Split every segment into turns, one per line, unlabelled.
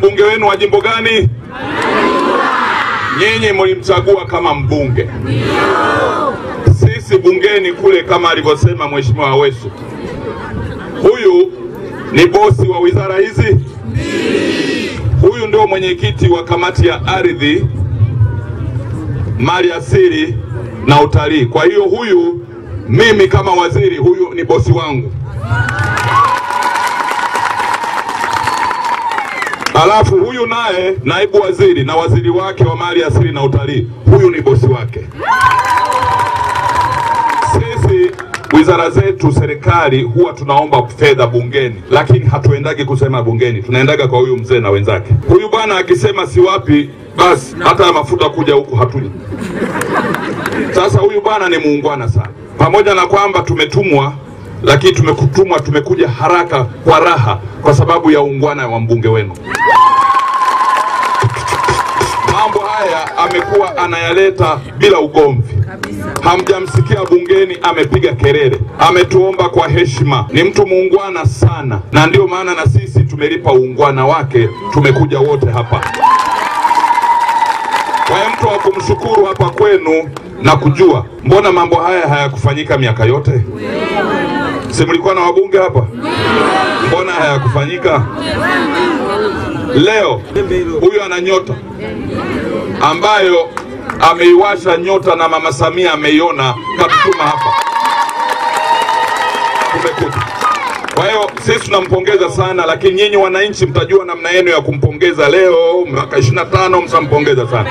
mbunge wenu wa jimbo gani? Nyinyi mlimchagua kama mbunge. Sisi bungeni kule, kama alivyosema Mheshimiwa Aweso, huyu ni bosi wa wizara hizi. Huyu ndio mwenyekiti wa kamati ya ardhi, mali asili na utalii. Kwa hiyo huyu, mimi kama waziri, huyu ni bosi wangu. Alafu huyu naye naibu waziri na waziri wake wa mali asili na utalii, huyu ni bosi wake. Sisi wizara zetu serikali huwa tunaomba fedha bungeni, lakini hatuendagi kusema bungeni, tunaendaga kwa huyu mzee na wenzake. Huyu bwana akisema si wapi, basi hata mafuta kuja huku hatuja. Sasa huyu bwana ni muungwana sana, pamoja na kwamba tumetumwa lakini tumekutumwa, tumekuja haraka kwa raha, kwa sababu ya uungwana wa mbunge wenu. Mambo haya amekuwa anayaleta bila ugomvi. Hamjamsikia bungeni amepiga kelele, ametuomba kwa heshima. Ni mtu muungwana sana, na ndio maana na sisi tumelipa uungwana wake, tumekuja wote hapa. Kwa hiyo mtu wa kumshukuru hapa kwenu na kujua, mbona mambo haya hayakufanyika miaka yote? Si mlikuwa na wabunge hapa? Mbona hayakufanyika? Leo huyu ana nyota ambayo ameiwasha nyota na mama Samia ameiona, katutuma hapa, tumekuja. Kwa hiyo sisi tunampongeza sana, lakini nyinyi wananchi mtajua namna yenu ya kumpongeza. Leo mwaka 25 mtampongeza sana.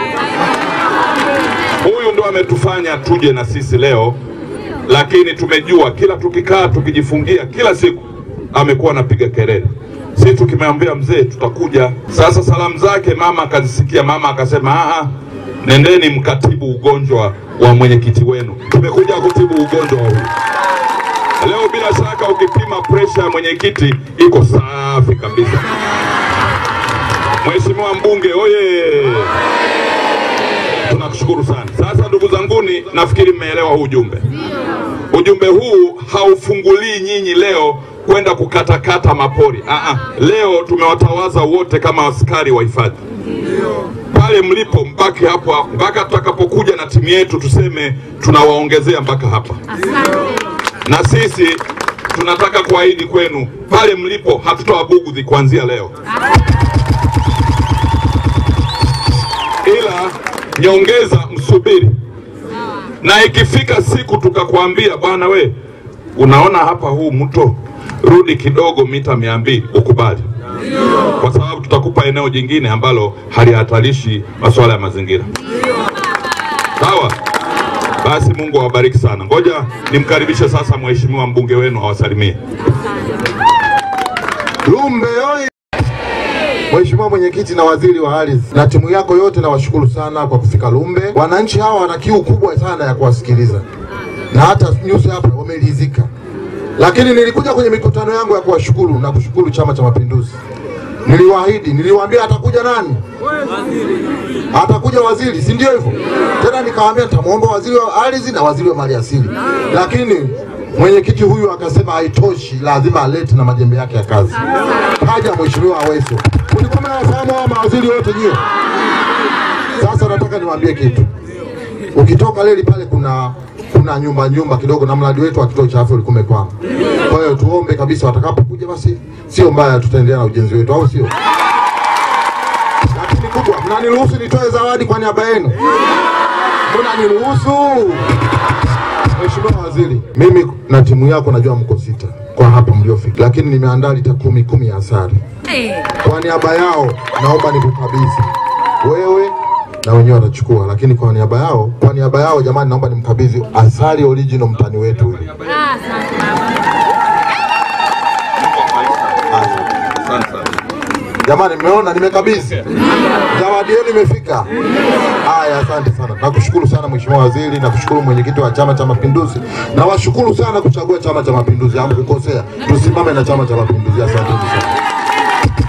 Huyu ndo ametufanya tuje na sisi leo lakini tumejua kila tukikaa tukijifungia kila siku amekuwa anapiga kelele. Sisi tukimwambia mzee tutakuja. Sasa salamu zake mama akazisikia, mama akasema aa, nendeni mkatibu ugonjwa wa mwenyekiti wenu. Tumekuja kutibu ugonjwa wa huyu leo. Bila shaka ukipima presha ya mwenyekiti iko safi kabisa. Mheshimiwa mbunge oye! Tunakushukuru sana. Sasa ndugu zanguni, nafikiri mmeelewa huu ujumbe. Ujumbe huu haufungulii nyinyi leo kwenda kukatakata mapori. Aa, leo tumewatawaza wote kama askari wa hifadhi. Pale mlipo mbaki hapo hapo mpaka tutakapokuja na timu yetu tuseme tunawaongezea mpaka hapa. Na sisi tunataka kuahidi kwenu, pale mlipo hatutawabugudhi kuanzia leo, ila nyongeza msubiri na ikifika siku tukakwambia, bwana we, unaona hapa huu mto, rudi kidogo mita mia mbili, ukubali, kwa sababu tutakupa eneo jingine ambalo halihatarishi masuala ya mazingira. Sawa? Basi Mungu awabariki sana. Ngoja nimkaribishe sasa mheshimiwa mbunge wenu awasalimie.
Lumbe oye! Mheshimiwa mwenyekiti na waziri wa ardhi na timu yako yote, nawashukuru sana kwa kufika Lumbe. Wananchi hawa wana kiu kubwa sana ya kuwasikiliza na hata nyuso hapa wameridhika, lakini nilikuja kwenye mikutano yangu ya kuwashukuru na kushukuru Chama cha Mapinduzi. Niliwaahidi, niliwaambia atakuja nani? Atakuja waziri, si ndio hivyo? Tena nikawaambia nitamwomba waziri wa ardhi na waziri wa maliasili, lakini mwenyekiti huyu akasema haitoshi, lazima alete na majembe yake ya kazi. Kaja mheshimiwa Aweso. Mlikuwa mnawafahamu hawa mawaziri wote nyie? Sasa nataka niwaambie kitu. Ukitoka leli pale kuna kuna nyumba nyumba kidogo na mradi wetu wa kituo cha afya ulikuwa umekwama. Kwa hiyo tuombe kabisa watakapokuja basi sio mbaya tutaendelea na ujenzi wetu au sio? Lakini kubwa, mnaniruhusu nitoe zawadi kwa niaba yenu? Mnaniruhusu? Mheshimiwa Waziri, mimi na timu yako najua mko sita kwa hapa mliofika, lakini nimeandaa lita kumi kumi ya asali. Kwa niaba yao naomba nikukabidhi wewe na wenyewe watachukua, lakini kwa niaba yao, kwa niaba yao jamani, naomba nimkabidhi asali original mtani wetu huyu.
Asante sana.
Jamani, mmeona nimekabidhi, zawadi yenu imefika. Haya, asante sana, nakushukuru sana Mheshimiwa Waziri, nakushukuru mwenyekiti wa Chama cha Mapinduzi, na washukuru sana kuchagua Chama cha Mapinduzi. Hamkukosea, tusimame na Chama cha Mapinduzi. Asante sana.